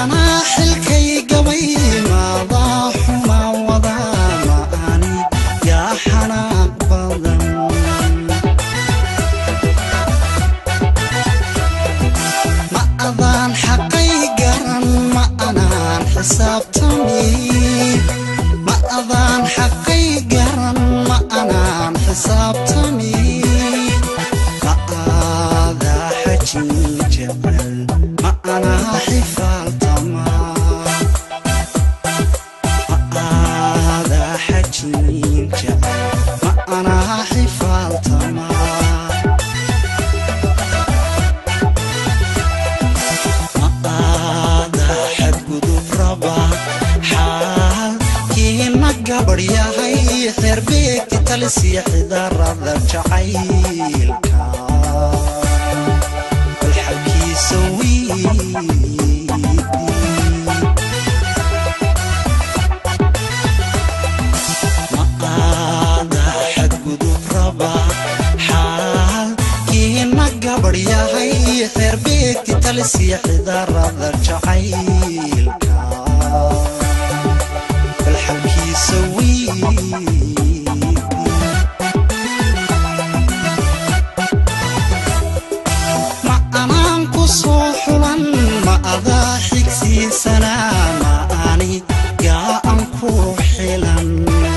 anaa xilkay gabay maadaa xuma wadaa ma ani yaa xanaaq badan ma adaan xaqay garan ma anaan xisaabtami ma adaan xaqay garan ma anaan xisaabtami ma aadaa xajin jecel ma anaa xifaaltama ma aadaa xajin jecel ma anaa xifaaltama aada xadgudub raba xaalkiina gabadh yahay xeerbeegti talisiya xidarada jacaylka bal xalkiisa wiidi ma aada xadgudub raba xaalkiina gabadh yahay xeerbeegti talisiya xidarada jacaylka bal xalkiisa wiidi ma anaan ku soo xulan ma adaa xigsiisanaa ma ani gaa an ku xilan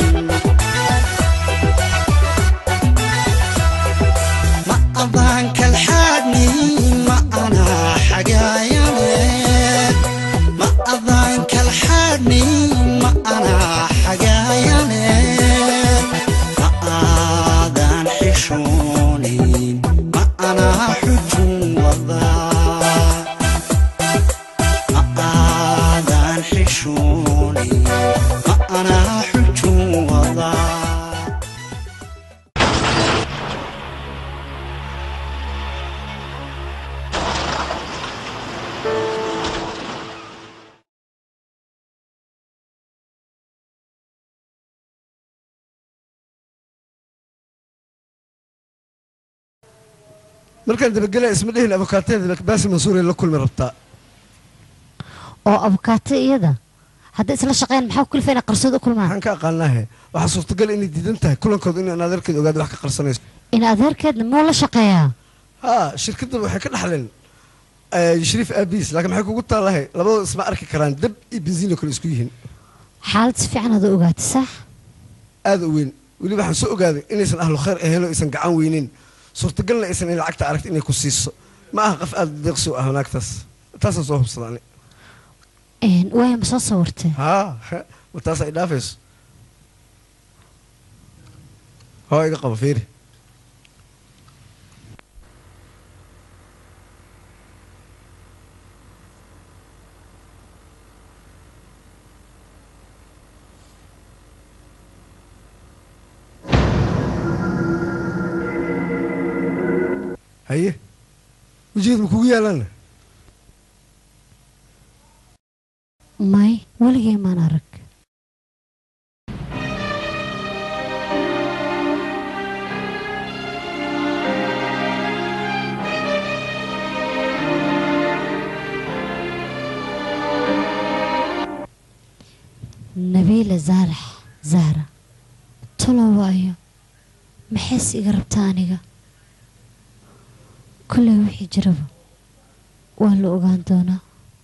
ma adaan kalxaadhni ma anaa xagaayane ma adaan kalxaadhni ma anaa xagaayane ma aadaan xishoonin ma anaa xujun wadaa ma aadaan xishoonin ma anaa xujun wadaa markaan dabagelaya isma dhihin abokaateeda baasi mansuuray la kulmi rabtaa oo abukaato iyada hadday isla shaqeyn maxaa ku kalifay inay qarsood u kulmaan waxaan ka aqaanaahe waxaa suurtagal inay diidan tahay kulankooda in adeerkeed ogaada wax ka qarsanayso in adeerkeedna muu la shaqeeyaa haa shirkadda waxay ka dhaxleen eh, shariif aabiis laakiin maxay kugu taalahay labadooda isma arki karaan dab iyo bensiin oo kale isku yihiin xaalad si fiican aad u ogaatay sax aada u weyn weliba waxaan soo ogaaday inaysan ahlu khayr ahayn oo aysan gacan weynin suurtagalna aysan in lacagta aragta inay ku siiso ma aha qof aada deeqsi u ah wanaagtaas taasaan soo hubsada ani Een, waaya ma soo sawirtay haa ma taas ay dhaafayso hoo iga qabo fiiri haye wejigeed ma kugu yaalaan may weligay maan arag nabiila zaarax zahra tolo waayo maxays iga rabtaa aniga kolley wixii jiraba waa la ogaan doonaa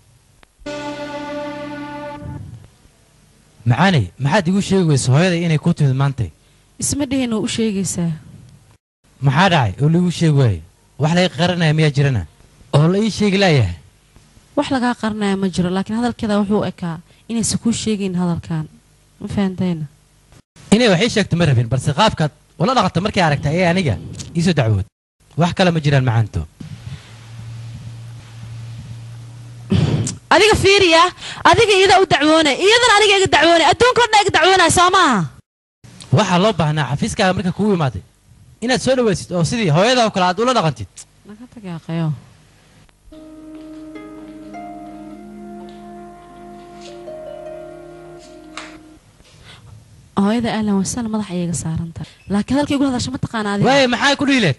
macaaney maxaad igu sheegi weysa hooyaday inay ku timid maantay isma dhihin oo u sheegaysaa maxaa dhacay oo laigu sheegi waaye wax laga qaranaya miyaa jirana oo la ii sheegi laayahay wax lagaa qaranaya ma jiro laakiin hadalkeeda wuxuu u ekaa inaysan kuu sheegayn hadalkan ma fahantayna inay wax ii sheegto ma rabin balse qaabkaad ula dhaqanta markay aragtay ee aniga iisoo dacwood wax kale ma jiraan macaanto adiga fiiriya adiga iyada u dacwoonay iyadana aniga iga dacwoonay adduunka o dhan iga dacwoonaya soo maaha waxaa loo baahnaa xafiiskaaga marka kugu imaaday inaad soo dhawaysid oo sidii hooyada oo kale aad ula dhaqantid naga tagaaqayo hooyada ahlan wasahlan madax ayay iga saaran tahay laakiin hadalkay igu hadasha ma taqaana adiga waaye maxay ku dhihileen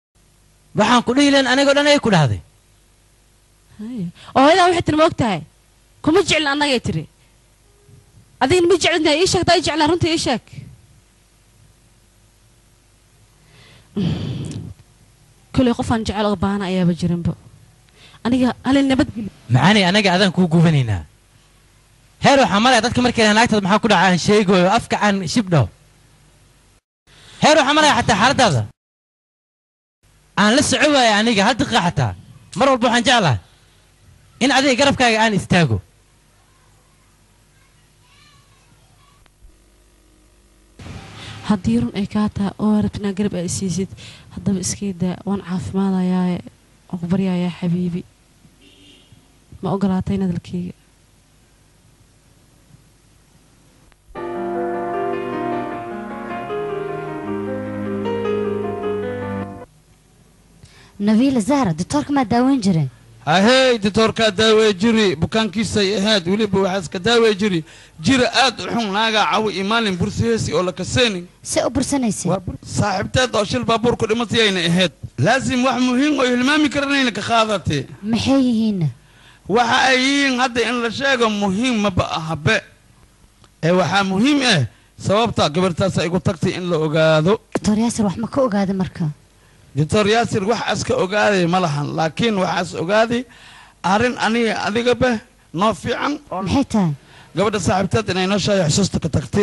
waxaan ku dhihileen anigoo dhan ay ku dhahday Haya. oo hooyadaa waxay tiri ma og tahay kuma jeclin annagay tiri adigna ma jeclin ii sheeg taa ii jeclaan runta ii sheeg kolay qofaan jecel oo baana ayaaba jirinba aniga halin nabadgeli macaani anaga adaan kuu gubanaynaa heer waxaa malaya dadka markay dhahaan naagtaada maxaa ku dhaca aan sheegoyo afka aan shibdho heer waxaa malaya xataa xaaladaada aan la soco waaya aniga hal daqiiqa xataa mar walba waxaan jeclahay in adiga garabkaaga aan istaago haddii run ay kaa tahay oo rabti inaa garab ay siisid haddaba iskii daa waan caafimaadayaaye waan ku baryayaa xabiibi ma ogolaatay hadalkeyga nabiila zahra doctoorka maa daaweyn jireen ahey ditoorkaa daawey jiri bukaankiisay ahayd weliba waxaa iska daawey jiri jira aad u xun naagaa cawi iyo maalin bursiheesi oo la kaseenin see u bursanaysay saaxiibteed oo shil baabuurku dhimatayayna ahayd laasim wax muhiim oo hilmaami karanayna ka qaadatee maxay yihiinna waxa ay yihiin hadda in la sheego muhiim maba ahabe ee waxaa muhiim ah sababta gabartaasa igu tagtay in la ogaado doctor yaasir wax ma ka ogaada marka doctor yaasir waxaas ka ogaaday ma lahan laakiin waxaas ogaaday arrin aniga adigaba noo fiican oo maxay tahay gabadha saaxiibteed inay noo sheeyo xusuusta ka tagtay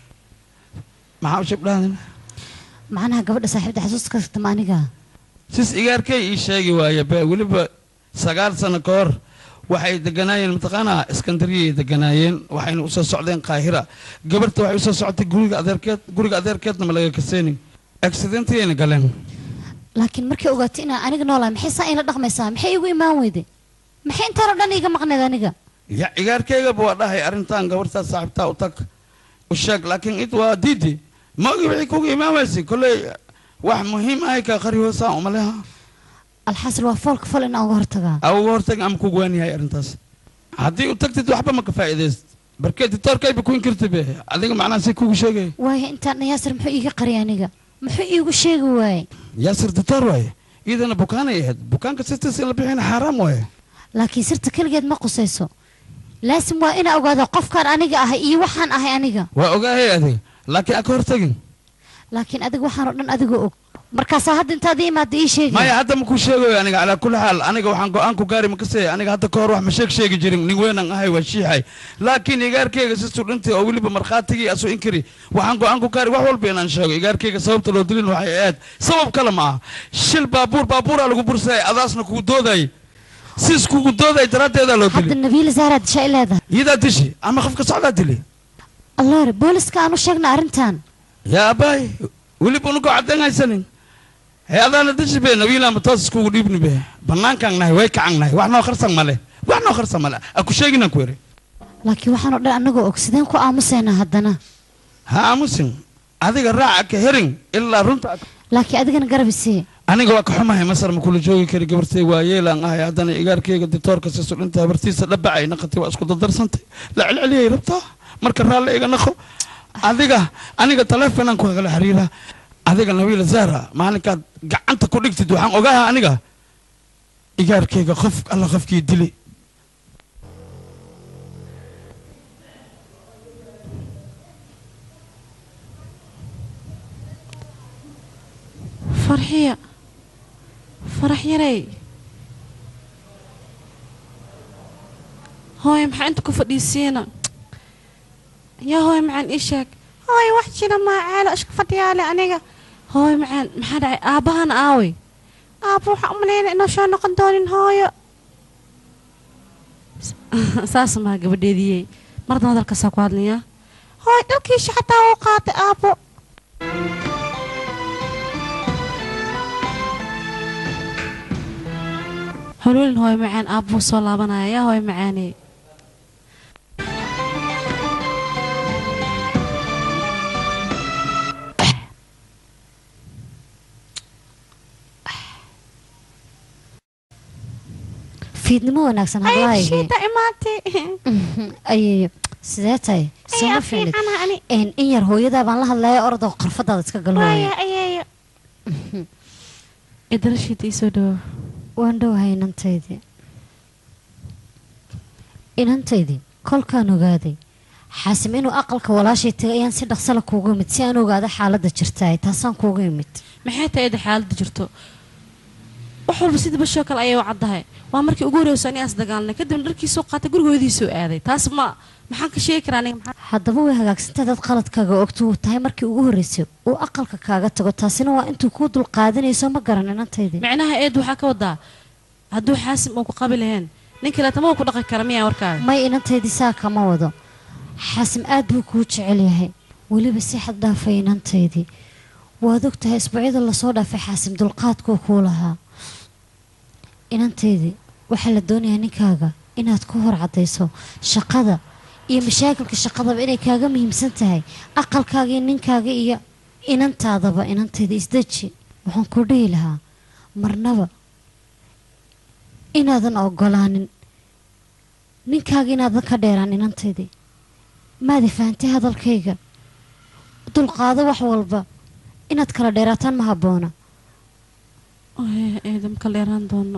maxaa u shibdhaadin macnaha gabadha saaxiibda xasuusta ka tagtama aniga sis igaarkay ii sheegi waaye be weliba sagaal sano ka hor waxay deganaayeen mataqaanaa iskandariyay deganaayeen waxayna usoo socdeen qaahira gabarta waxay usoo socotay guriga adeerkeed guriga adeerkeedna ma laga kaseenin accidentiyayna galeen laakiin markay ogaatay inaan aniga noolahay maxay saa ila dhaqmaysaa maxay igu imaan weyday maxay intaanoo dhan iiga maqneed aniga ya igaarkaygaba waa dhahay arrintan gabartaas saaxiibtaa u tag u sheeg laakiin id waa diidi ma ogi wixii kuga imaamaysa kolley wax muhiim ahay kaa qari hoosaan umaleha alxasil waa foolka fol in aan uga hortagaa a uga hortag ama kugu waaniyahay arrintaas haddii u tagtid waxba ma ka faa'iidayst barkee ditoorkayba ku inkirta be adiga macnaha si kugu sheegay waayo intaan yaasir muxuu iiga qariyay aniga muxuu iigu sheegi waayey yaasir ditoor waaye iidana bukaanay ahayd bukaanka sirtiis in la bixina xaaraam waaye laakiin sirta keligeed ma qusayso laasim waa inaa ogaado qofkaan aniga ahay iyo waxaan ahay aniga waa ogaahay adiga laakiin a ka hortagin laakiin adiga waxaanoo dhan adigoo og markaasaa hadda intaad ii imaada ii sheegi maya hadda ma kuu sheegayo aniga calaa kulli xaal aniga waxaan go-aan ku gaari makasee aniga hadda ka hor wax ma sheeg sheegi jirin nin weynan ahay waa shiixay laakiin igaarkeyga si sudhintay oo weliba markhaatigii asu inkiri waxaan go-aan ku gaari wax walba inaan sheego igaarkeyga sababta loo dilin waxay ahayd sabab kale ma aha shil baabuur baabuuraa lagu bursayay adaasna kugu doodayay siis kugu doodayay daraaddeedaa loo hadda dilay nabiila zahra dishaa i leedahay iyadaa dishi ama qofka socdaa dili alloore booliska aan u sheegna arrintan yaa abaay weliba unugoo caddayn haysanin hee adaana dishi be nabiilama toos iskugu dhiibni be bannaankaan nahay way kacan nahay wax noo kharsan male wax noo kharsan male a ku sheeginaan ku eri laakiin waxaanoo dhan annagoo og sideen ku aamusaynaa haddana ha aamusin adiga raaca ka herin ilaa runta ad- laakiin adigana garab isii aniga waa ka xumahay masar ma kula joogi kari gabartay waa yeelaan ahay haddana igaarkeyga ditoorka si sudhinta habartiisa dhabacay naqatay waa isku dardarsantay la celceliyay rabtaa marka raalle iga naqo adiga aniga taleefonaan ku kala xiriira adiga nabiila zahra maalinkaad gacanta ku dhigtid waxaan ogaha aniga igaarkeyga qof alla qofkii dili farxiya farax yarey hooy maxaa inta ku fadhiisiina yaa hooy macaan ii sheeg hooy wax jira maa ceelo isku fadhiyaale aniga hooy macaan maxaa dhacay aabbahana aawey aabba waxaa umalayna inuu soo noqon doonin hooyo saas maa gabadheediyey mardan hadalkaasaa ku hadlayaa hooy dhalkiisha xataa uu qaatay aabbo holoolin hooy macaan aabbuu soo laabanaya yaa hooy macaaney fiidnimo wanaagsan hadlaayay shiida imaatay ayeeyo sidee tahay sooma fiilid in in yar hooyadaa baan la hadlaya ordoo qarfadaada iska gal hooya ayeeyo idara shiida ii soo dhawo waan dhowahay inantaydii inantaydii kolkaan ogaaday xaasim inuu aqalka walaashay tagay ayaan si dhaqsala kuugu imid si aan ogaado xaaladda jirtaay taasaan kuugu imid maxay tahay eeda xaaladda jirto wax walba sidii bashoo kale ayay u caddahay waa markii ugu horreyso ani aas dagaalnay kadibna dharkiisoo qaatay gurigoodiisoo aaday taas ma maxaan ka sheegi karaa aniga maxaa haddaba way hagaagsantahay dad qaladkaaga ogto uu tahay markii ugu horreysay uu aqalka kaaga tago taasina waa intuu kuu dul qaadanayso ma garan inantaydii micnaha eed waxaa ka wadaa hadduu xaasim uu ku qabi laheen nin kaleeta ma uu ku dhaqi kara miyaa warkaaga may inantaydii saa kama wado xaasim aad buu kuu jecel yahay weliba si xad dhaafay inantaydii waad og tahay isbuucyada lasoo dhaafay xaasim dulqaadkuu kuu lahaa inantaydii waxaa la doonayaa ninkaaga inaad ku hor caddayso shaqada iyo mashaakilka shaqadaba inay kaaga muhiimsan tahay aqalkaaga iyo ninkaaga iyo inantaadaba inantayda isdeji waxaan ku dhihi lahaa marnaba inaadan ogolaanin ninkaaga inaadan ka dheeraan inantaydii maadi fahantay hadalkayga dulqaado wax walba inaad kala dheeraataan ma habboona eeda ma kala dheeraan doono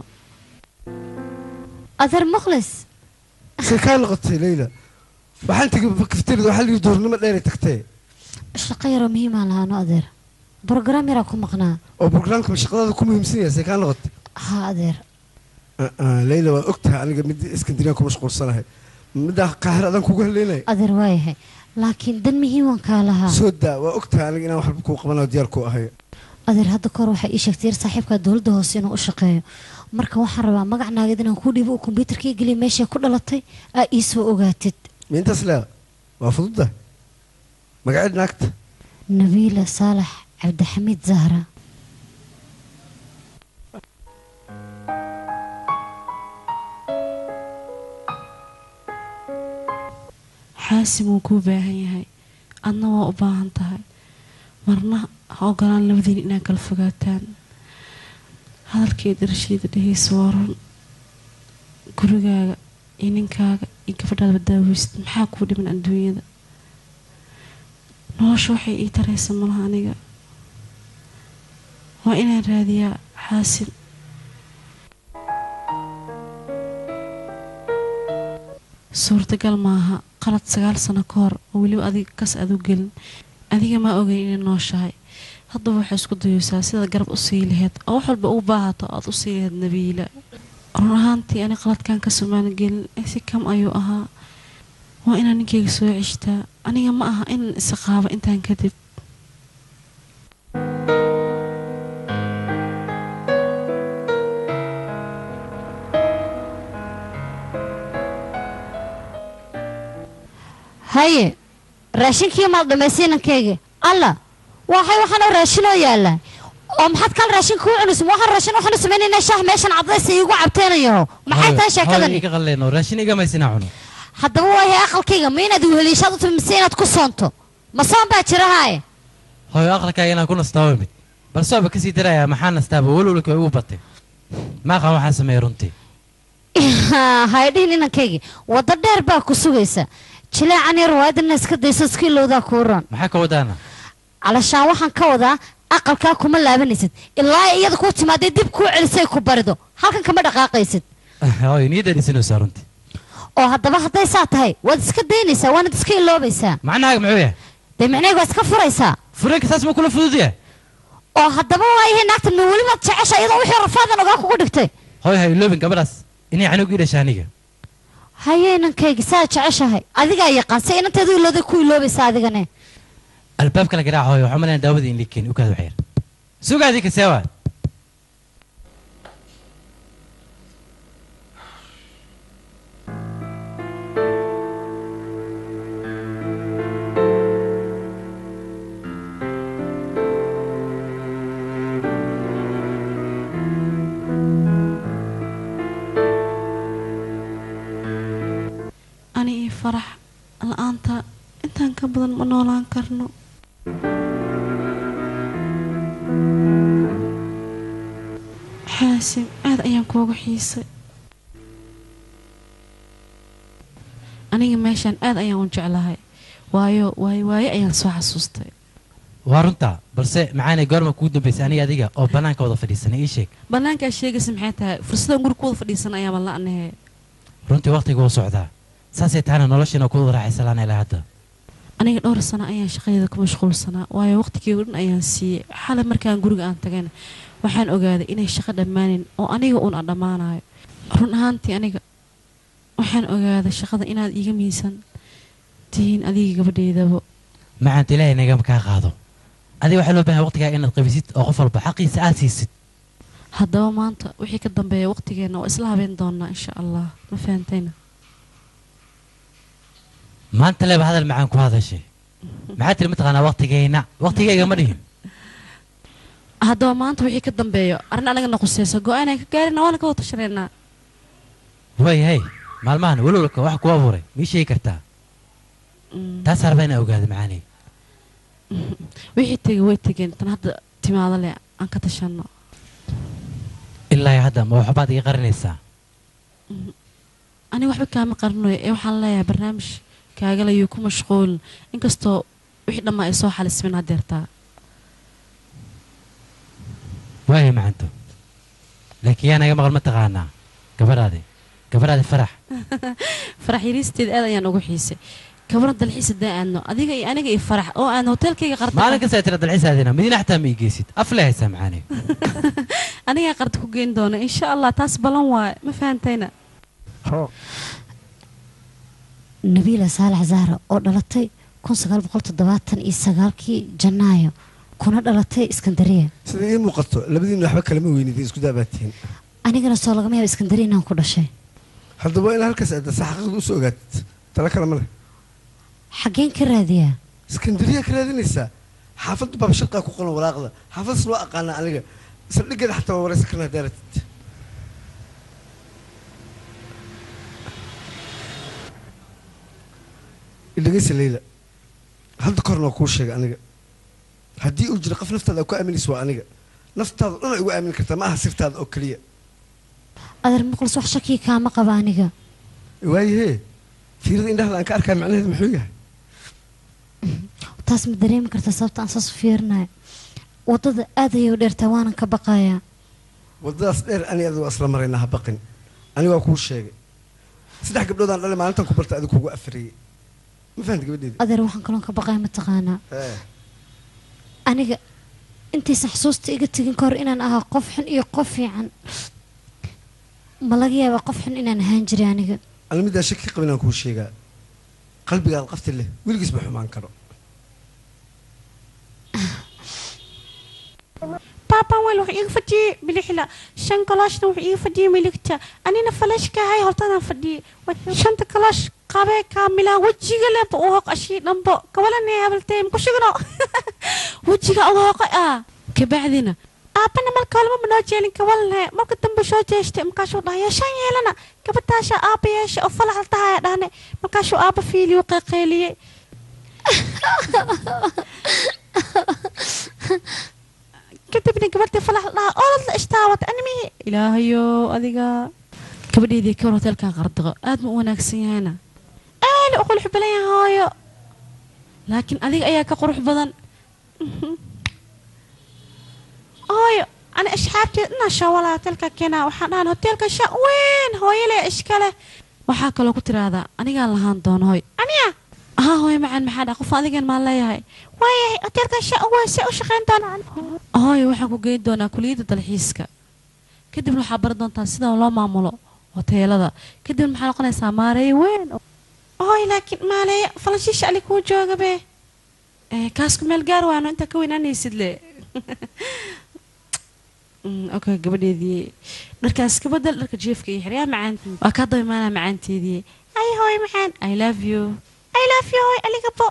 adeer mukhlis say kaa noqotay leyla waxaan tegay kafteerida waxaa lihi duurnimo dheeray tagtee shaqo yaroo muhiimaan lahaano adeer brograam yaraa ku maqnaa oo brograamka shaqadaada ku muhiimsan yahay say kaa noqotay haa adeer leyla waa og tahay aniga mid iskandiniyaan ku mashquulsanahay middaa qaahir adaan kugu haleynaya adeer waayahay laakiin dan muhiiman kaa lahaa soo daa waa og tahay aniga inaan waxba kuu qabanayo diyaar kuu ahay adeer hadda kahor waxay ii sheegtay yar saaxiibkaa dowladda hoose inuu u shaqeeyo marka waxaan rabaa magac naagad inaan kuu dhiibo uu kombyuutarka ii geliya meeshay ku dhalatay aa ii soo ogaatid miintaas lea waa fududda magaceed naagta nabiila saalax cabdixamiid zahra xaasim wuu kuu baahan yahay adna waa u baahan tahay marna ha ogolaan labadiin inaad kala fogaataan hadalkeeda rashiida dhehaysa waa run gurigaaga iyo ninkaaga iyo gabadhaadaba daaweysid maxaa kuu dhiman adduunyada nolosha waxay ii taraysa malaha aniga waa inaan raadiyaa xaasim suurtagal maaha qalad sagaal sano ka hor oo weliba adiga kas aad u gelin adiga maa ogeyn inay nooshahay haddaba waxay isku dayeysaa sidaad garab u sii laheyd oo wax walba u baahato aad u sii laheyd nabiila run ahaantii ani qaladkan ka sumaan gelin si kam ayuu ahaa waa inaan ninkayga soo ceshtaa aniga ma aha inaan isaqaabo intaan kadib haye raashinkii maad dhamaysay inankayga alla waxay waxaanoo raashinoo yaallaa oo maxaad kal raashinka u cunaysa waxaan raashin waxaanu samaynaynaa shaah meeshan cadaysa iigu cabteenayo maxay tahay sheekadani iga qalleeno raashin iga maysina cuno haddaba waayahay aqalkayga ma inaad weheliishaad u timi mise inaad ku soonto ma soon baa jira haaye hooyo aqalkaaga inaan ku nastaa waa imid balse waaba kasii darayaa maxaa nastaaba welwalka way ugu batay maaqan waxaa sameeya runtii haydhihin inankaygi waddo dheer baa ku sugaysa jileecan yar waadina iska dayso iska ilowdaa kuu ron maxaa ka wadaana calashaan waxaan ka wadaa aqalkaa kuma laabanaysid ilaa iyada kuu timaadee dib kuu celisay ku barido halkan kama dhaqaaqaysid hooyo niyadda dhisinaysaa runtii oo haddaba hadday saa tahay waad iska daynaysaa waanad iska iloobaysaa macnahaaga muxuu yahay dee micnayga waa iska furaysaa fureenka saas ma kula fudud yahay oo haddaba waayahay naagta ma welibaad jecesha iyadoo wixii rafaadan ogaa kugu dhigtay hooyo ha iloobin gabadhaas inay canug ii dhasha aniga haye inankaygi saa jeceshahay adigaa yaqaan se inanteedu ilooday ku iloobaysaa adigane albaabka la garaaca hooyo waxaa malayn daawada in liikeeni ukaad wax yar sugaadii kasee waa ani iyo farax la-aanta intaan ka badan ma noolaan karno xaasim aad ayaan kuuga xiisay aniga meeshaan aad ayaan u jeclahay waayo waayo waayo ayaan soo xasuustay waa runtaa balse macaanay goorma kugu dambaysay aniga adiga oo bannaanka wada fadhiisanay ii sheeg bannaankaa sheegaysa maxay tahay fursadaan guri ku wada fadhiisan ayaaba la-nahe runtii wakhtiga wuu socdaa saasay tahana noloshiina ku raaxaysalaan ilaa hadda aniga dhowr sano ayaan shaqadeeda ku mashquulsanaa waayo waqtigii dhan ayaan siiyey xalay markaan guriga aan tagayna waxaan ogaaday inay shaqo dhammaanin oo aniga uun aan dhammaanayo run ahaantii aniga waxaan ogaaday shaqada inaad iiga miisan tihiin adiga gabadheydaba macaanta ilaahay nagama kaa qaado adiga waxaa loo baahan waqtigaa inaad qabisid oo qof walba xaqiisa aad siisid haddaba maanta wixii ka dambeeya waqtigeenna waa isla habeen doonaa insha allah ma fahantayna maanta leba hadal macaan ku hadashay maxaa tiri mataqaanaa waqtigayna waqtigayga ma dhihin haddaba maanta wixii ka dambeeyo arrin anagana quseyso go-aanaan ka gaarina waana ka wada tashanaynaa waayahay maalmahan walowlka wax ku abuuray mii sheegi kartaa taas harba inaa ogaada macaanay wixii tegay way tegeen tan hadda timaado leh aan ka tashanno ilaa iyo hadda ma waxbaad iga qarinaysaa aniga waxba kaama qarinayo ee waxaan leeyahay barnaamij kaagalayuu ku mashquulin inkastoo wixii dhammaa ay soo xalismin hadeertaa waaya macanto laakiin yaa naga maqal ma taqaanaa gabadhaadi gabadhaadi farax farax yariisteeda aad ayaan ugu xiisay kabana dalxiis hadaa aadno adiga iyo aniga iyo farax oo aadno hoteelkayga qarta maalin kasta tira dalxiisaadina madiina xataa ma igeysid af le haysaa macaanay anigaa qarta ku geyn doona insha allah taas balan waaye ma fahantayna nabiila saalax zahra oo dhalatay kun sagaal boqol toddobaatan iyo sagaalkii janaayo kuna dhalatay iskandariya sida ii muuqato labadiina waxba kalama weynidin isku daabaatihiin anigana soo lagama yaaba iskandariya inaan ku dhashay haddaba waa inaa halkaas aadda si xaqiiqda usoo ogaatid tala kale ma leh xaggeen ka raadiyaa iskandariya ka raadinaysaa xaafadda baabshaqaa ku qoran walaaqda xaafaddaas loo aqaana aniga saldhigeeda xataa waa waraysan karnaa daaratid idhegeysa leyla hadda korna waa kuu sheegay aniga haddii uu jiro qof naftaada aa ku aaminaysa waa aniga naftaada dhan ay ugu aamini kartaa ma aha sirtaada oo keliya adeer muqlis wax shakii kaama qaba aniga waayahee fiirada indhahda aan ka arkaa macnaheedu muxuu yahay taas ma dareemi kartaa sababta aan saas u fiirinayo waddada aad ayay u dheertaa waanan ka baqayaa waddadaas dheer ani adigu waa isla maraynaa ha baqin aniga waa kuu sheegay saddex gabdhoodaan dhalay maalintan ku barta adigu kugu afariyey ma fahamta gabadheedi adeer waxaan kaloon ka baqaya mataqaanaa aniga intaysan xusuusta iga tegin ka hor inaan ahaa qof xun iyo qof fiican ma laga yaabaa qof xun inaan ahaan jiray aniga ani midaan shaki qabin aan kuu sheegaa qalbigaad qafti leh weligiis ma xumaan karo baaban weel wuxuu iiga fadhiyey bilixla shan kalooshna wuxuu iiga fadhiyey miligta anina falashkahay hortadaan fadhiyey shanta kaloosh qabee kaamilaa wejiga leba u hoq ashii dhambo kabalane habaltee maku shigno wejiga uga hoqay ah kabacdina aabana marka walba manoo jeelin kabalne marka dambe soo jeestay markaasuu dhahay yeeshaan yeelana gabadhaasha aaba yeesha oo falaxal tahaya dhahne markaasuu aaba fiiliyo qeeqeeliyey kadibna gabadhii falax dhaha oolad la ishtaawata animihi ilaahayo adiga gabadheydii kawar hoteelkan qardiqo aad ma u wanaagsan yahayna aali u qurux badan yahay hooyo laakiin adiga ayaa ka qurux badan hooyo ani asxaabteed inaa shawala hoteelka keenaa waxaan dhahan hoteelka sha weyn hooyale iskale waxaa kaloo ku tiraahdaa anigaan lahaan doono hooy aniya haa hooyo macaan maxaa dhaa qof adigan maan leeyahay waayahay hoteelka sha weyn see u shaqayn doonaa hooyo waxaan ku geyn doonaa kuliyadda dalxiiska kadibna waxaa bari doontaa sida loo maamulo hoteelada kadibna maxaa noqonaysaa maareeye weyn hooy laakiin maareeye falanshiisha ali kuu jooga be kaasku meel gaar waano intaa ka weynaanaysid le okay gabadheedii dharkaas ka badal dharka jeefka iyo xiryaa macaan waa kaa daba imaanaa macaanteedii ay hooy macaan i love you i love you hooy aligabo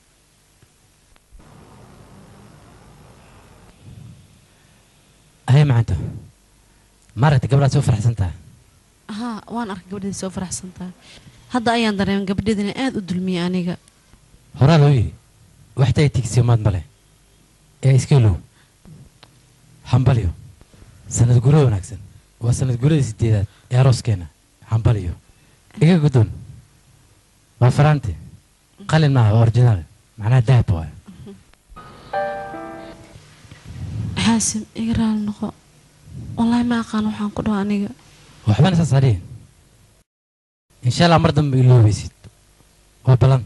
hay macanta maaragta gabdhaad soo faraxsan tahay haa waan arkay gabadheedii soo faraxsan tahay hadda ayaan dareeman gabadheedina aad u dulmiyey aniga horaa loo yidhi waxtay tigsiyo maad male ee iskeelow hambalyo sanad guro wanaagsan waa sanad guradii sideedaad ee arooskeenna hambalyo iga guddoon waa faraante qalin maaha waa originaal macnaha dahab waayo xaasim iga raali noqo wallaahi ma aqaan waxaan ku dhaho aniga waxbana saas adhihin insha allah mar dambe iloobaysid waa balan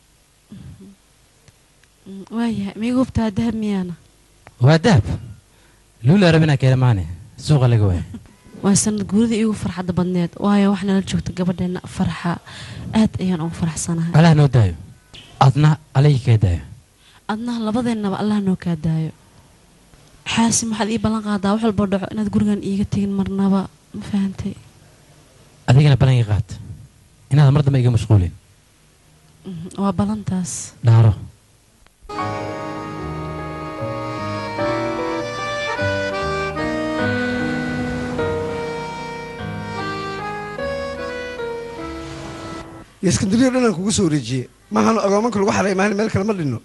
Mm, waayahay miiga hubtaa dahab miyaana waa dahab luula rabinaa keena maane suuqa laga waaya waa sanad guuridii iigu farxadda badneed waayo wax nala joogta gabadheena farxa aad ayaan ugu faraxsanahay allah noo daayo adna alayga kaa daayo adnaha labadeennaba allah noo kaa daayo xaasi maxaad ii ballan qaadaa wax walba dhaco inaad gurigan iiga tegin marnaba ma fahantay adigana balanka qaad inaad mar dambe iga mashquulin Mhm, waa ballantaas dhaaro iyo iskandariya dhan aan kugu soo wareejiyey maahan agoomanka lagu xalay maalin meel kale ma dhinno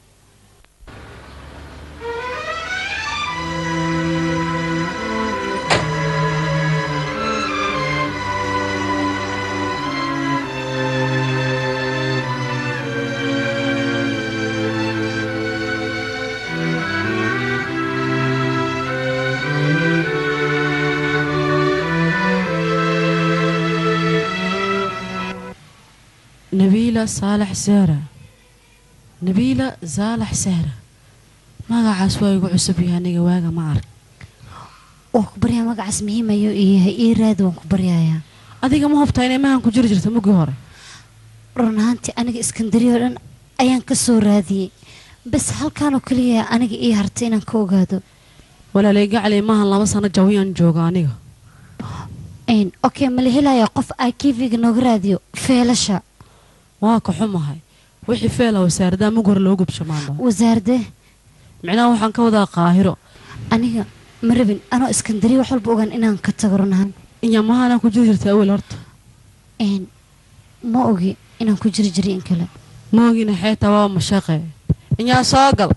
nabiila saalax saara nabiila saalax saara magacaas waa igu cusub yahay aniga waaga ma arag waan ku baryaa magacaas muhiim ayuu ii yahay ii raadi waan ku baryayaa adiga ma hubtaa inay mahan ku jiri jirta muggii hore run ahaantii aniga iskandariya oo dhan ayaan ka soo raadiyey bas halkaanoo keliya aniga ii hartay inaan ka ogaado walaalay gacley maahan laba sano jawiyaan jooga aniga Een, okay ma la helayaa qof ikiviga nooga raadiyo feelasha waa ka xumahay wixii feela wasaaradaa mug hore loo gubsho maanta wasaarde micnaha waxaan ka wadaa qaahiro aniga ma rabin anoo iskandariya wax walba ogaan inaan ka tago run ahaan inyamahaanaa ku jiri jirta awel horta Een, ma ogi inaan ku jiri jiray in kale moogina xeetaa waa mashaqe inyaa soo gal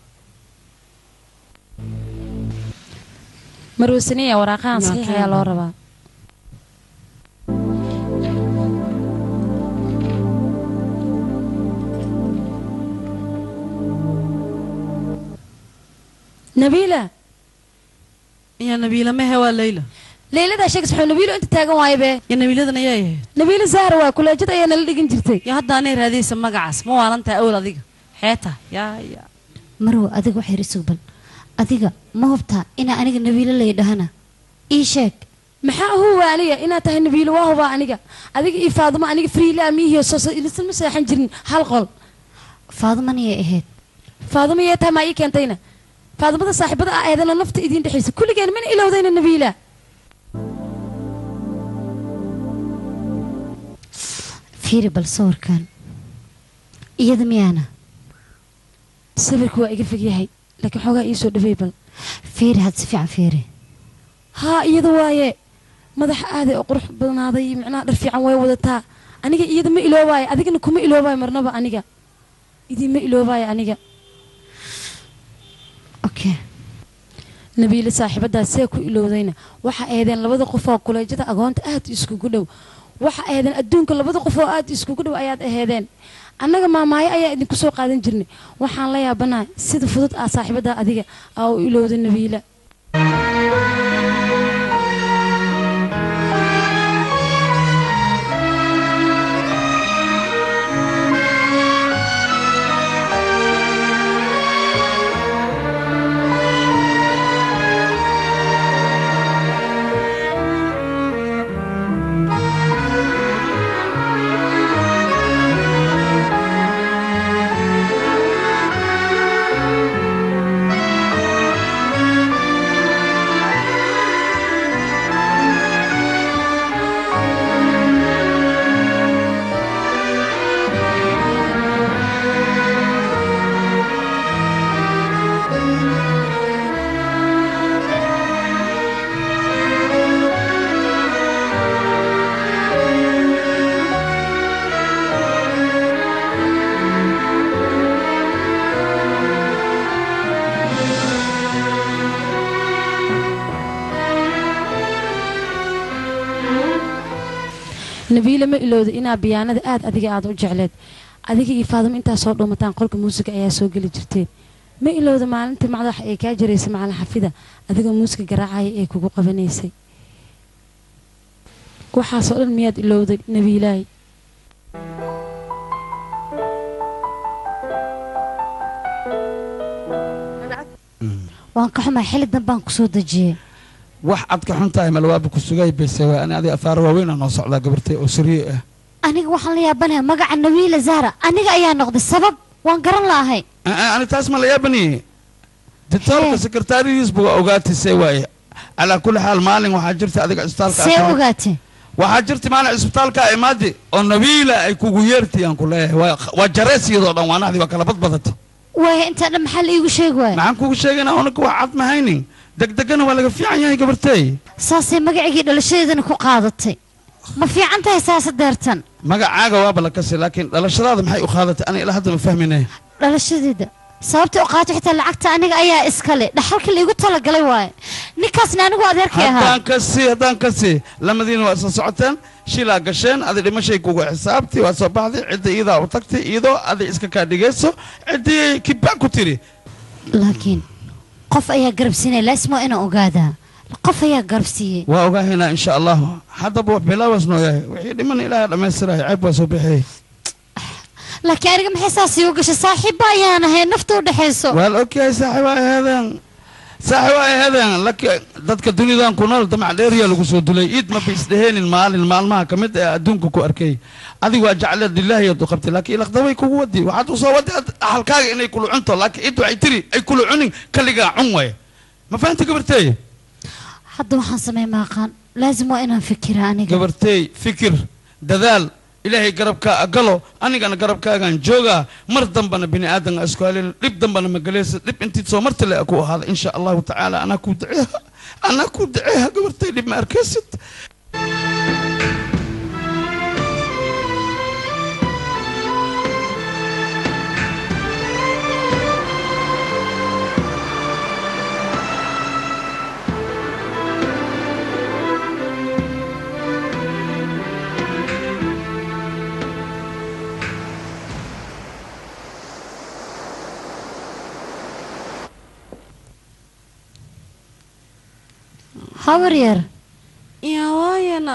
marwasaniya waraaqahan Yaa saxiix ka ayaa loo yaabaa. rabaa nabiila inyaa nabiila mehe waa leyla leyladaa sheegas wuxuu nabiilo inta taagan waaye bee iyo nabiiladan ayaa yahayd nabiilo zahra waa kuleejad ayaa nala dhigin jirtay yo hadda anay raadiyeysa magacaas ma waalantahay awel adiga xeeta yaa yaa marwo adiga waxay risug bal adiga ma hubtaa inaa aniga nabiilo lay dhahana ii sheeg maxaa huwa aniga inaad tahay nabiilo waa hubaa aniga adiga iyo faadimo aniga friila miihiyo soo ilisan ma seexan jirin hal qol faadamaniyay ahayd faadimo yee tahay maa ii keentayna faadimada saaxiibada ah eedana nafta idiin dhexaysa kulligeen mana ilowdayna nabiila fiiri bal sawirkan iyada miyaana sawirku waa iga fog yahay laakiin xoogaa ii soo dhawey bal fiiri had si fiican fiiri haa iyada waaye madaxa aaday oo qurux badnaaday macnaha dhar fiican way wadataa aniga iyada ma iloobaayo adigana kuma iloobaayo marnaba aniga idiinma iloobaayo aniga okay nabiile saaxiibadaas see ku ilowdayna waxa eedeen labada qof oo kuleejada agoonta aad iskugu dhow waxa eedeen adduunka labada qof oo aad iskugu dhow ayaad aheedeen annaga maamaayo ayaa idinku soo qaadan jirnay waxaan la yaabanahay sida fudud ah saaxiibada adiga aa u ilowda nabiila nabiile ma ilowda inaa biyaanada aad adiga aad u jecleed adiga iyo faadimo intaa soo dhuumataan qolka muusiga ayaa soo geli jirteen ma ilowda maalintii madax ee kaa jaraysay macalin xafida adigoo muusiga garaacaya ee kugu qabanaysay waxaasoo dhan miyaad ilowday nabiilaahi waan ka xumaa xilli danbaan kusoo dejiyey wax aad ka xun tahay malwaaba ku sugay bayse waa ani adiga afaaro waaweynaa noo socdaa gabartay oo sariye ah aniga waxaan la yaabanayaa magaca nabiila zahra aniga ayaa noqday sabab waan garan la'ahay Ah, ah, ani taas ma la yaabaniye ditoorka Hee. sekretariyiisba waa ogaatisee waaye calaa kulli xaal maalin waxaa jirta adiga isbitaalka see aad- ogaatee waxaa jirta maalin isbitaalka imaadi oo nabiila ay kugu yeertay aan ku leeyahay waa waa jarees iyadoo dhan waanahdii waa kala badbadatay waaya intaa dhan maxaa la iigu sheegi waaya maxaan kugu sheegaynaa unaga wax cad ma haynin degdegana waa laga fiican yahay gabartey saasay magacigii dhalashadeedana ku qaadatay ma fiican tahay saasa deertan magacaaga waaba la kasi laakiin dhalashadaada maxay u qaadatay ani ilaa hadda ma fahminay dhalashadeeda sababta u qaato xitaa lacagta aniga ayaa iskale dhaxalka laigu talagalay waaye ninkaasna anigu adeerkay ahaa haddaan kasi haddaan kasi lamadiina waa isla socoteen shilaa gasheen adi dhimashay kugu xisaabti waa soo baxday cidda iyadaa u tagtay iyadoo adi iska kaa dhigayso ciddii kibaa ku tiri laakiin qof ayaa garabsiinaya laasmo inaan ogaadaa qof ayaa garabsiiyey waa ogaahaynaa insha allahu haddaba wax bilaawas noo yahay wixii dhiman ilaaha dhammaystirahay ceeb waa soo bixiyey laakiin aniga maxay saas iigu gashay saaxiibba ayaan ahay nafta u dhexayso waa la ogyahay saaxiib ay ahaadeen saaxiib ay ahaadeen laakiin dadka dunidan ku nool damac dheeriyaa lagu soo dulay iid ma ba isdheheenin maalin maalmaha ka mid ee adduunka ku arkay adigu waa jecleed lilaahi aad u qabtay laakiin ilaqdabay kugu wadi waxaad u soo wadi halkaaga inay kulu cunto laakiin id waxay tiri ay kulu cunin kaligaa cun waye ma fahanta gabarteey hadda waxaan samey maaqaan laazim waa inaan fikira aniga gabarteey fikir dadaal ilaahay garabkaa galo anigana garabkaagaan joogaa mar dambana bini aadan isku halin dhib dambana magaleysa dhib intii soo marta le ku ahaada insha allahu tacaala anaa kuu daceeha anaa kuu daceeha gabartay dhib ma arkaysid habar yar yaa waayana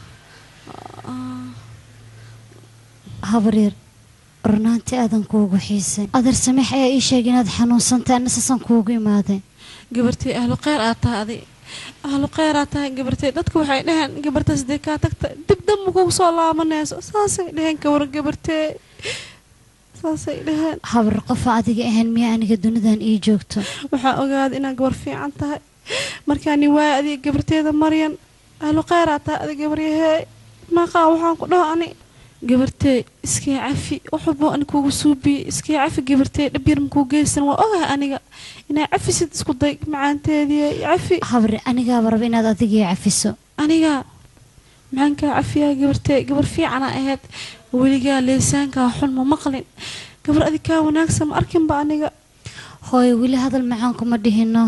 habar yar runaantii aadan kuugu xiisay adeer samiix ayaa ii sheegay inaad xanuunsantay anna saasaan kuugu imaaday gabartay ahlu kheyr aad tahay adi ahlu kheyr aad tahay gabartay dadku waxay dhaheen gabartaas dee kaa tagta dib damba kugu soo laabanayso saasay dhaheen kawar gabartee saasay dhaheen habar qofa adiga ahayn miyaa aniga dunidan ii joogto waxaa ogaaday inaad gabar fiican tahay markaani waaya adiga gabarteeda maryan ahlu kheyr aad tahay adi gabaryahee maqaa waxaan ku dhaho ani gabartee iskii cafi waxubo ani kuugu suubiyey iskii cafi gabartee dhab yar makuu geysan waa ogahay aniga inaa cafisid isku day macaanteedii cafi habar anigaaba raba inaad adigii cafiso aniga maxaan kaa cafiyaa gabartee gabar fiicana ahayd weligaa leesaankaa xun ma maqlin gabar adi kaa wanaagsan ma arkinba aniga hooyo weli hadal macaan kuma dhihino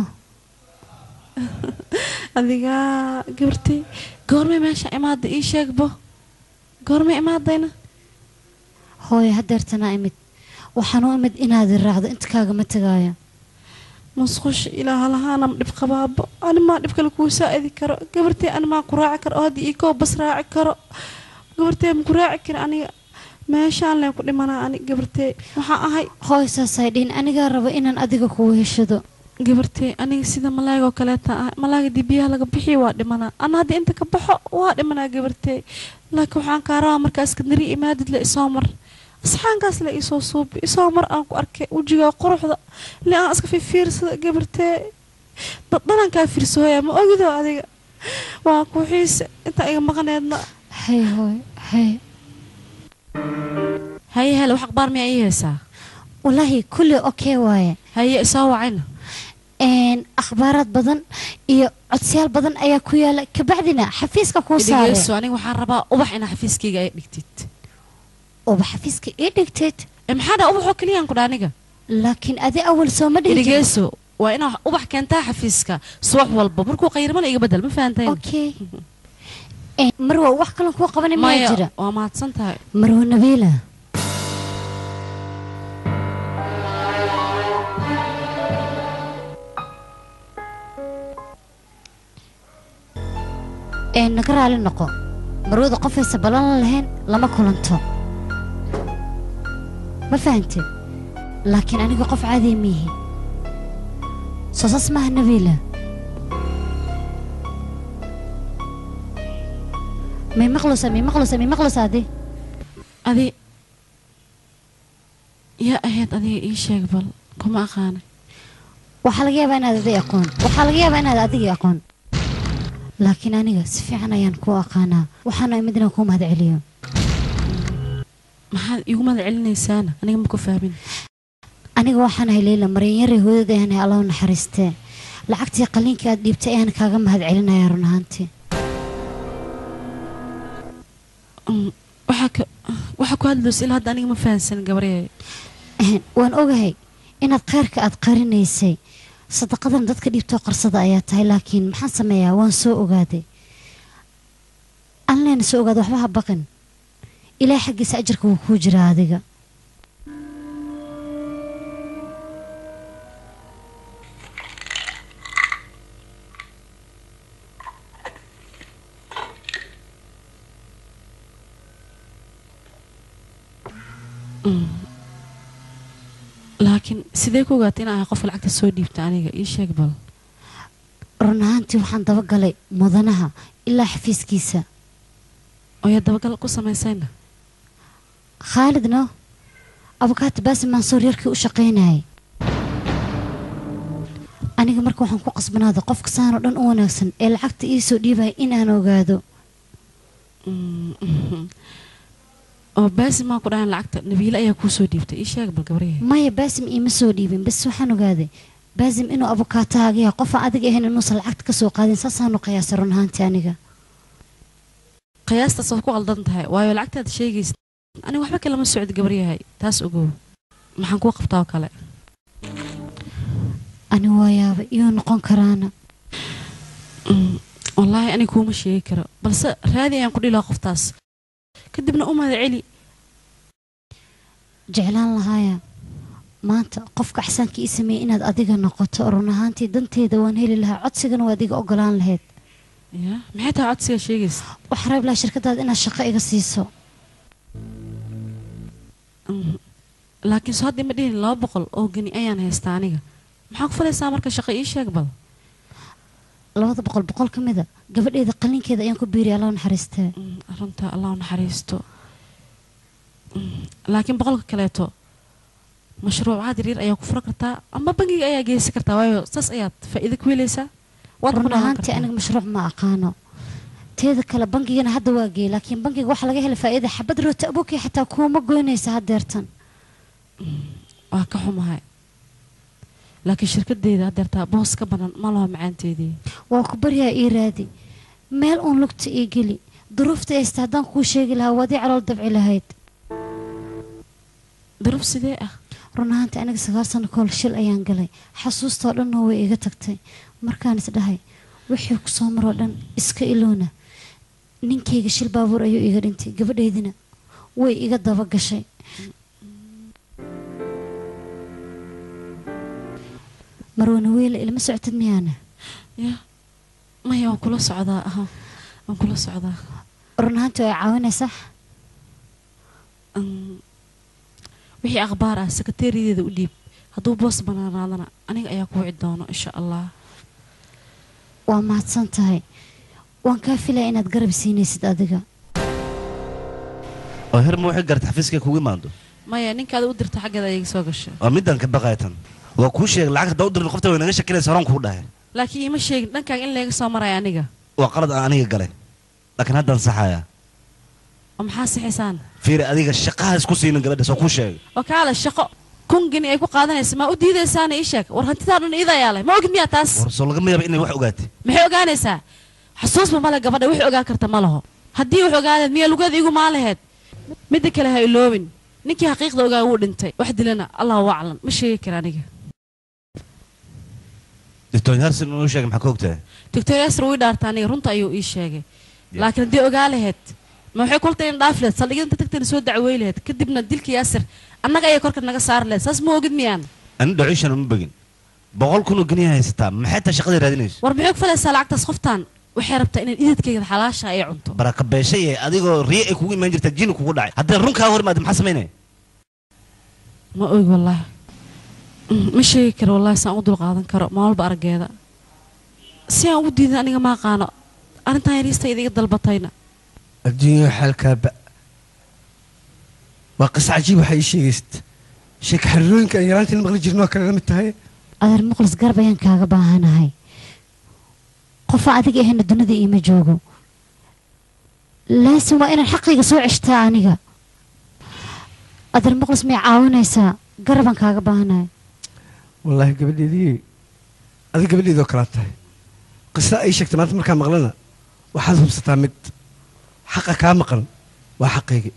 adigaa gabartay goormay meesha imaada ii sheegbo goormay imaadayna hooyo hadeertanaa imid waxaan u imid inaad i raacdo inta kaagama tegaayo musqush ilaa halahaana ma dhib qabaabo animaa dhib kale kuu saa'idi karo gabartay animaa ku raaci karo oo haddii ii koo bas raaci karo gabartay ma ku raaci kara aniga meeshaan leen ku dhimanaa ani gabartay waxaan ahay hooyo saasay dhihin anigaa raba inaan adiga kugu heshado gabartay aniga sida malaayga oo kaleeta ahay malaayga dii biyaha laga bixiya waa dhimanaa ana haddii inta ka baxo waa dhimanaa gabartay laakiin waxaan kaa rabaa markaa iskandari imaadid le isoo mar asxaankaas le isoo suubi isoo mar aan ku arkay wejigaa quruxda le aan iska fiirfiirsada gabartee dad dhanan kaa fiirsooya ma ogido adiga waa ku xiise intaa iga maqneedna hay hooyo hay haye hele wax akhbaar miyaa ii haysaa walaahi kulli okey waaye haye isoo wacayna een akhbaaraad badan iyo codsiyaal badan ayaa ku yaala kabacdina xafiiska kuu saare dhegeyso aniga waxaan rabaa ubax inaa xafiiskayga ay dhigtid ooba xafiiska ii dhigteed ee maxaa dhaa ubaxoo keliyaan ku dhaa aniga laakiin adi awal soo ma dhihi jirin. dhegeyso waa inaa ubax keentaa xafiiska subax walba markuu qayrmana iga bedel ma fahantayn okay Een, marwa wax kalan kuu qabanay miyaa maya jira waa mahadsan tahay marwa nabiila ee naga raali noqo marwada qofaysa ballan lahayn lama kulanto ma fahanteed laakiin aniga qof caadiya miihi soo saas maaha nabiila may maqlusa may maqlusa may maqlusa adi adi yaa ahayd adiga ii sheeg bal kuma aqaana waxaa laga yaabaa inaad adig aqoon waxaa laga yaabaa inaad adigii aqoon laakiin aniga si fiican ayaan kuu aqaanaa waxaana imid inaan kuu mahad celiyo maxaad iigu mada celinaysaana aniga ma ku fahmin aniga waxaan ahay leyla maryanyare hooyada ayaan ahay allahu naxariistee lacagtii qaliinkii aad dhiibtay ayaan kaaga mahad celinaya run ahaantii Mm, waxaa ka waxaa ku hadlaysa ilaa hadda aniga ma fahansan gabaryahay Ehem, waan ogahay inaad khayrka aad qarinaysay sadaqadan dadka dhiibtoo qarsada ayaa tahay laakiin maxaan sameeyaa waan soo ogaaday anleena soo ogaada waxba ha baqin ilaahay xaggiisa ajarka wuu kuu jiraa adiga laakiin sidee ku ogaatay in ahay qofka lacagta soo dhiibta aniga ii sheeg bal run ahaantii waxaan dabagalay mudanaha ilaa xafiiskiisa oo yaa dabagal ku samaysayna khaalidno abukaati baasim mansuur yarkii u shaqaynayay aniga marka waxaan ku qasbanaaday qofka saanoo dhan u wanaagsan ee lacagta ii soo dhiibaya in aan ogaado Mm, mhm. oo baasim maa ku dhahan lacagta nabiile ayaa kuu soo dhiibtay ii sheeg bal gabaryahay maya baasim iima soo dhiibin bas waxaan ogaaday baasim inuu abukaatahaga yahay qofaan adiga ahayn inuusan lacagta ka soo qaadin saasaanu qiyaasay run ahaantii aniga qiyaastaas waad ku qaldan tahay waayo lacagtaad sheegaysa aniga waxba kalama socdo gabaryahay taas ogow maxaan kuu qabtaa oo kale ani waa yaaba iyuu noqon karaana Mm, wallaahi aniga kuuma sheegi karo balse raadi ayaan ku dhilaa qoftaas kadibna u mahad celi jeclaan lahaaya maanta qofka axsaanka ii sameeyey inaad adiga noqoto run ahaantii danteeda waan heli lahaa codsigana waa adiga ogolaan lahayd ya maxay tahay codsigaa sheegaysa waxaa rabi lahaa shirkadaada inaad shaqo iga siiso Mhm. laakiin soo haddii ma dhihin laba boqol oo geni ayaan haystaa aniga maxaa ku falaysaa marka shaqo ii sheeg bal labada boqol boqol ka mida gabadheeda qalinkeeda ayaan ku biiriya allah naxariistee Mm, runta allah u naxariisto Mm, laakiin boqolka kaleeto mashruucaad yaryar ayaa ku fura kartaa ama bangiga ayaa geysan kartaa waayo saas ayaad faa'iido ku helaysaa waad ku run dhaawan ahaantii kartaa aniga mashruuc ma aqaano teeda kale bangigana hadda waa geeyey laakiin bangiga waxaa laga helay faa'iida xabad roota abuukii xataa kuuma goynaysa haddeertan waa ka xumahay laakiin shirkadeeda haddeertaa boos ka banan ma laho macaanteedii waa ku baryaa ii raadi meel uun lugta ii geli duruufta haysta haddaan kuu sheegi lahaa waad ii calool dabci lahayd duruuf sidee ah run ahaantii aniga sagaal sano kahor shil ayaan galay xasuustoo dhanna way iga tagtay markaan is dhahay wixii ku soo maroo dhan iska ilowna ninkayga shil baabuur ayuu iga dhintay gabadheydina way iga daba gashay marwana weyle ilma socotid miyaana ya maya waan kula socdaa aha waan kula socdaa run ahaantii way caawinaysaa Mm, wixii akhbaar ah sekateeriyadeeda u dhiib hadduu boos banaanaadana aniga ayaa ku wici doono insha allah waa mahadsan tahay waan kaa filaya inaad garab siinaysid adiga oo herma waxay garta xafiiskay kugu imaando maya ninkaada u dirta xaggeeda ayaga soo gashay waa midaan ka baqaya tan waa kuu sheegay lacag haddaa u dirna qofta way naga shakilaysa horaan kuu dhahay laakiin iima sheegin dhankaaga in layga soo maraya aniga waa qalad aan aniga galay laakiin haddaan saxaya oo maxaa sixisaan fiiri adiga shaqaha isku siinin gabadha soo kuu sheegay oo kaale shaqo kun geni ay ku qaadanaysa maa u diidaysaana ii sheeg war hantidaa dhan iida ayaa leh ma ogid miyaa taas war soo lagama yaaba inay wax ogaatay maxay ogaanaysaa xasuusba male gabadha wix ogaan karta ma laho haddii wax ogaaneed miyaa lugeeda igu maan laheyd midda kale ha iloobin ninkii xaqiiqda ogaa wuu dhintay wax dilana allahu aclam ma sheegi kara aniga doctor harsin inuu sheegay maxaa ka ogtahay doctor yasir wii dhaarta aniga runta ayuu ii sheegay laakiin haddii ogaa laheyd ma waxay kultay in dhaaf lehed saldhigyada inta tagtayna soo dacwey laheyd kadibna dilka yaasir annaga ayay korka naga saari laheyd saas ma ogid miyaan ani dhaciishan uma begin boqol kunoo geniya haysataa maxay taa shaqadii raadinayso war maxay ku falaysaa lacagtaas qoftaan waxay rabtaa inay ididkayga xalaasha ay cunto baraka beeshay ee adigoo riye ay kugu imaan jirta jini kugu dhacay haddii run kaa hor imaada maxaa samaynaya ma ogi wallaahi Mm, ma sheegi karo wallahi saan u dul qaadan karo maalba araggeeda si aan ugu diidan aniga ma aqaano arrintan yariista idiga dalbatayna adduunya xaalkaa ba waa qisa cajiib waxaa ii sheegaysid sheeka xariirooyinka aan yaraantiin maqli jirnoo kale la mid tahay adeer muqlis garab ayaan kaaga baahanahay qofa adiga ahayna dunida iima joogo laasin waa inaan xaqayga soo ceshtaa aniga adeer muqlis may caawinaysaa garabaan kaaga baahanahay wallaahi gabadheedii adiga gabadheedoo kalaa tahay qisa ay sheegtay maanta markaa maqlana waxaad hubsataa mid xaqa kaa maqan waa xaqaygii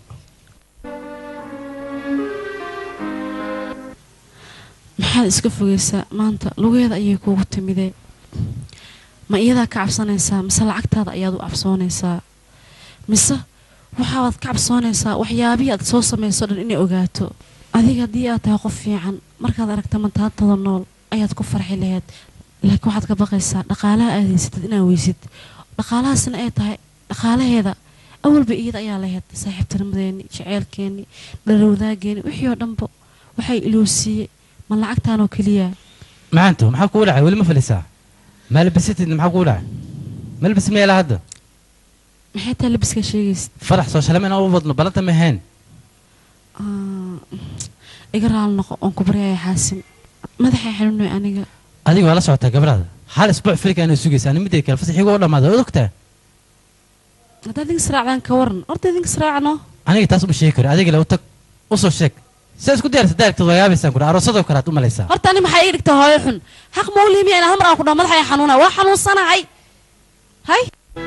maxaad iska fogaysaa maanta lugeeda ayay kuugu timidee ma iyadaa ka cabsanaysaa mise lacagtaada ayaad u cabsoonaysaa mise waxaabaad ka cabsoonaysaa waxyaabihii aad soo samayso dhan inay ogaato adiga haddii aad tahay qof fiican markaad aragta mantaantada nool ayaad ku farxi lahayd laakiin waxaad ka baqaysaa dhaqaalaha aad haysatid inaad weysid dhaqaalahaasna ay tahay dhaqaalaheeda awalba iyada ayaa lahayd saaxiibtinimadeeni jeceylkeeni dhalowdaageeni wixii oo dhanba waxay iloosiiyey ma lacagtaanoo keliya macaanto maxaa kugu dhacay weli ma falisaa maalbasatidna maxaa kugu dhacay malbas meela hadda maxay tahay labiska sheegaysid farax soo shalama inaan u wadno balanta ma ahayn Ah, iga raali noqo oon ku baryaya xaasim madaxay xanuunay aniga adiga waa la socotaa gabadhaada hal isbuuc filika inay sugaysa ani midday kale fasaxiga u dhammaada waad ogtaa haddaad idinka israacdaan ka waran horta idinka israacno aniga taas uma sheegi karo adiga le u tag u soo sheeg sidaa isku diyaarsa daaragtad waa yaabaysaan kudha aroosadoo kale aad u malaysaa horta ani maxaa ii dhigtaa hooyo xun xaq mawlihimiya in hal mar aan ku dhaho madaxay xanuunay waa xanuunsanahay hay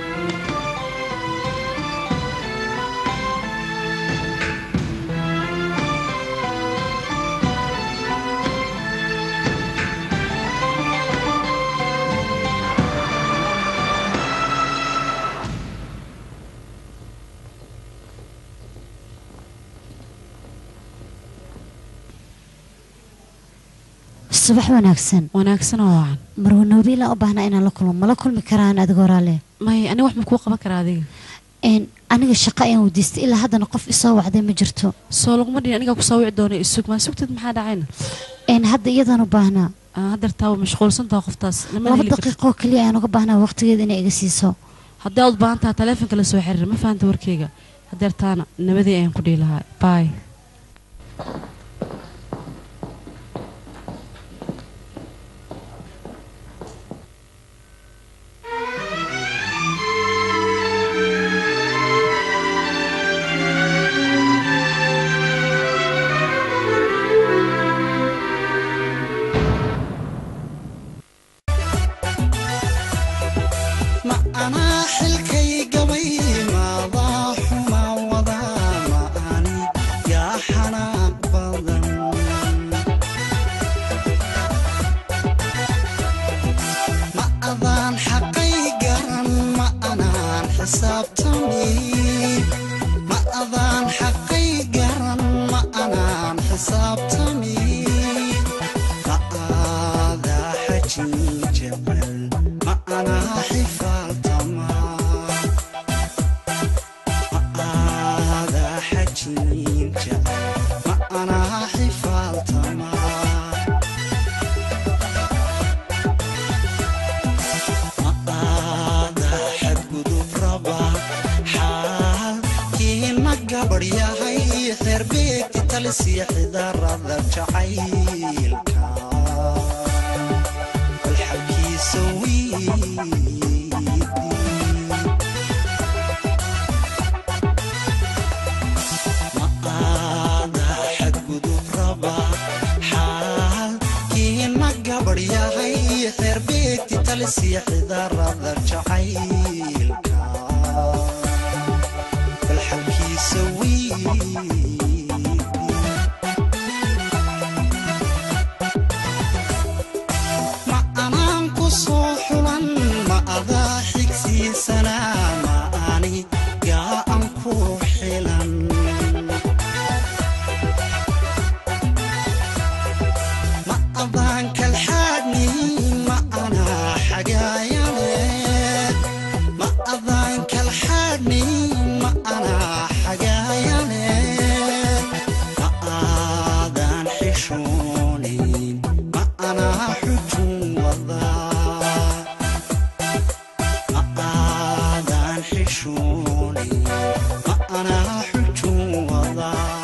subax wanaagsan wanaagsan oo wacan marwa noobiilaan u baahnaa inaan la kulmo mala kulmi karaan adigoo raale may ani wax ma kuu qaban karaa adiga n aniga shaqo ayaan weydiistay ilaa haddana qof isoo wacday ma jirto soo laguma dhihin anigaa kusoo wici doona isug maa sugtid maxaa dhacayna n hadda iyadaan u baahnaa Ah, haddeertaa waa mashquulsantaha qoftaas lama laba heli karto daqiiqoo keliya ayaan uga baahnaa waqtigeeda inay iga siiso haddii aad u baahan taha taleefonka la soo xiriir ma fahanta warkeyga haddeertaana nabadii ayaan ku dhihi lahaa baay ma anaa xilkay gabay maadaa xuma wadaa ma ani yaa xanaaq badan ma adaan xaqay garan ma anaan xisaabtami ma adaan xaqay garan ma anaan xisaabtami ma aadaa xajin jecel ma anaa xifaaltama ma aadaa xajin jecel ma anaa xifaaltama aadaa xadgudub raba xaalkiina gabadh yahay xeer beegti talisiya xidarada jacaylka bal xalkiisa wiidi ma aadaa xadgudub raba xaalkiina gabadh yahay xeer beegti talisiya xidarada jacaylka bal xalkiisa wiidi ma anaan ku soo xulan ma adaa xigsiisanaa ma ani yaa an ku xilan ma adaan kalxaadni ma anaa xagaayane ma adaan kalxaadni ma anaa xagaayane xishoonay ma anaa xujun wadaa